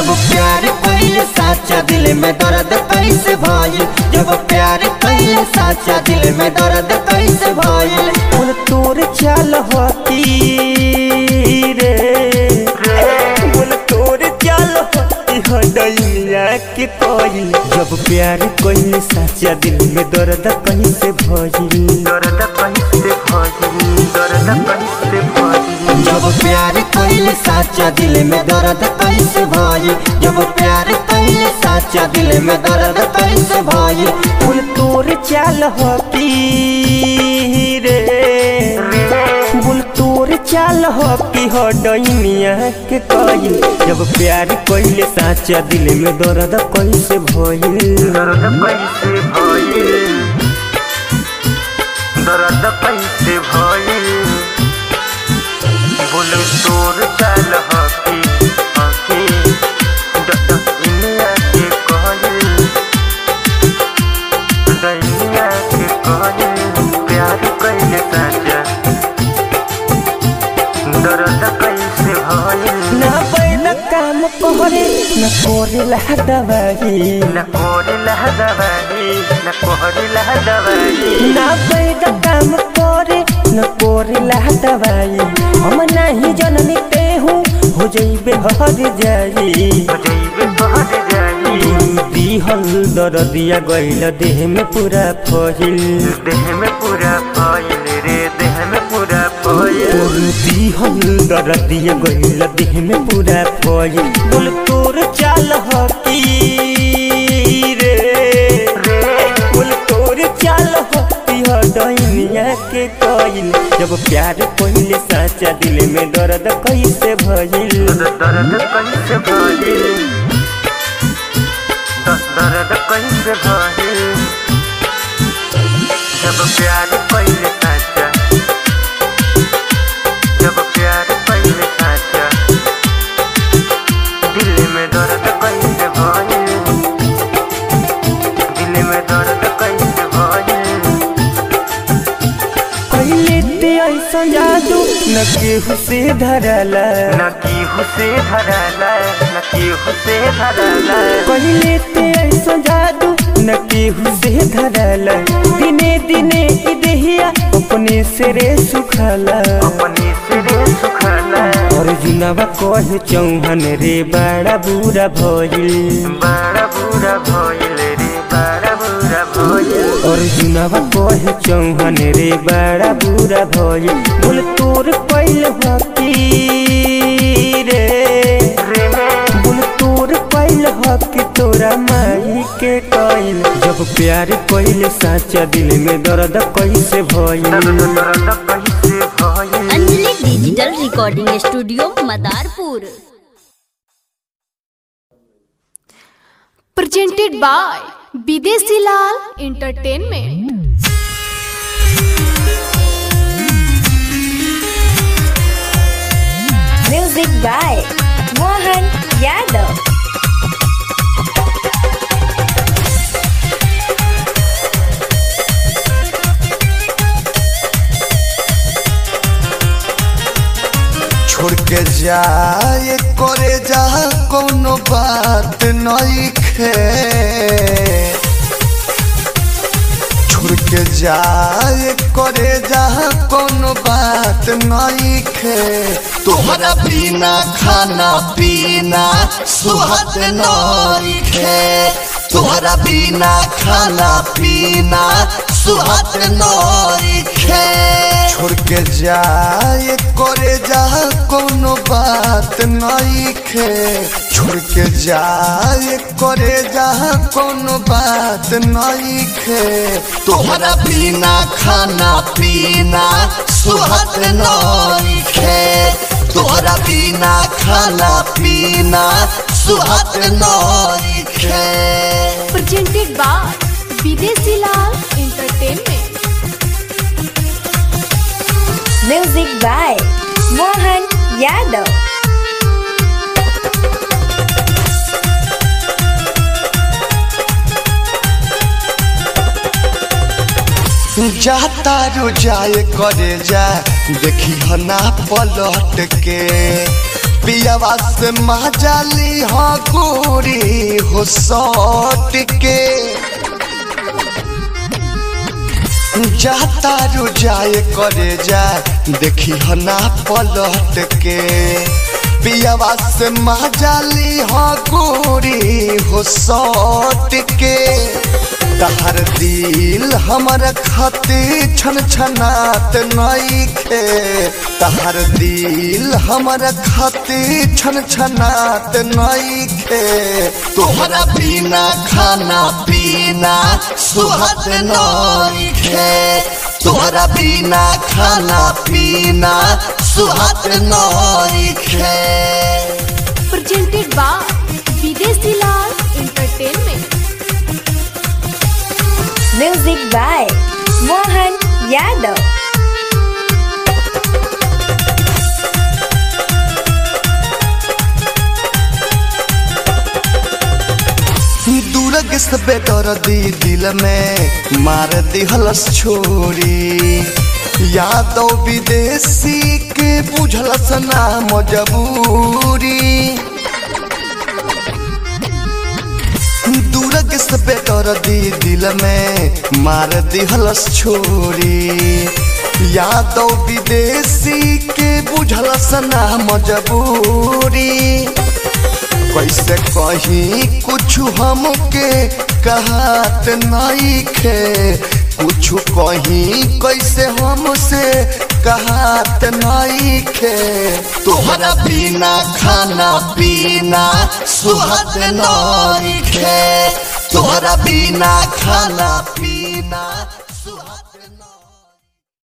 जब प्यार कइले साचा दिल में दर्द कैसे भइल जब प्यार कइले साचा दिल में दर्द कैसे भइल फूल तोर चाल होती रे फूल तोर चाल होती हडैया के कोई जब प्यार कइले साचा दिल में दर्द कैसे भइल दर्द कैसे भइल दर्द कैसे भइल जब प्यार कइले साचा दिल में दर्द कैसे भइल जब प्यार कइले साचा दिल में दर्द कैसे भइल फूल तोर चाल होती रे फूल तोर चाल होती हो डैनिया के कइल जब प्यार कइले साचा दिल में दर्द कैसे भइल दर्द कैसे भइल दर्द कैसे भइल बोल तोर चाल हकी हकी दुनिया के कहल दुनिया के कहल प्यार कैले साजा दर्द कैसे भइल ना बैल काम करे न कोरेला दवाई न कोरिला दवाई न कोरिला दवाई ना बैद काम करे न कोरेला दवाई हम नहीं जननी ते हूँ हो जइबे हर जाई जइबे बहर जाई दिहल दरदिया गइल देह में पूरा फहिल देह में पूरा फैल रे देह में पूरा फैल दिहल दरदिया गइल देह में पूरा फहिल बोल तोर चाल हकी रे बोल तोर चाल हकी ह डैनिया के कइल जब प्यार कइले साचा दिल में दर्द कैसे भइल दर्द कैसे भइल दस दर्द कैसे भइल जब प्यार पहले साचा जब प्यार पहले साचा दिल में दर्द कैसे भइल दिल में दर्द कैसे भइल पहले ते ऐसा जादू न केहू से धरला न केहू से धरला न केहू से धरला पहले ते ऐसा जादू न केहू से धरला दिने दिने ई देहिया अपने से रे सुखला अपने सिरे सुखला और जुनवा कहे चौहन रे बड़ा बुरा भइल बड़ा बुरा भइल रे बड़ा बुरा भइल और जुनवा कहे चौहन रे बड़ा बुरा भइल बोल तोर पहले हकी रे रे बोल तोर पहले हक तोरा माई के कइल जब प्यार कइले साचा दिल में दर्द कैसे भइल दर्द कैसे भइल Anjali digital recording studio Madarpur presented by Bidesi Lal Entertainment. Music by Mohan Yadav. छोड़ के जाए करे जा कोनो बात नहीं खे छोड़ के जाए करे जा कोनो बात नहीं खे तोहरा बिना खाना पीना सुहत नहीं खे तोहरा बिना खाना पीना सुहत नहीं खे छोड़ के जाए करे जा कोनो बात नहीं खे छोड़ के जाए करे जा कोनो बात नहीं खे तोहरा बिना खाना पीना सुहत नहीं खे तोहरा बिना खाना पीना सुहत नहीं खे Presented by Bidesi Lal Entertainment. Music by Mohan Yadav. जाता रो जाए करे जा देखी हना पलट के पियावा से मजाली हो गोरी हो सौट के जाता रुजाए करे जाए देखी हो ना पलट के पियावा से मजाली हो गोरी हो सौट के तहर दिल हमर खातिर छन छनात नइखे तहर दिल हमर खातिर छन छनात नइखे तोहरा बिना खाना पीना सुहत नइखे तोहरा बिना खाना पीना सुहत नइखे presented by Videsi Lal Entertainment. Music by Mohan Yadav. दूरग से बेदर दी दिल में मार दिहलस छोरी यादव विदेशी के बुझलस ना मजबूरी दूरग से बेदर दी दिल में मार दिहलस छोरी यादव विदेशी के बुझलस ना मजबूरी कैसे कहीं कुछ हमके कहत नहीं खे कुछ कहीं कैसे हमसे कहत नहीं खे तोहरा बिना खाना पीना सुहत नहीं खे तोहरा बिना खाना पीना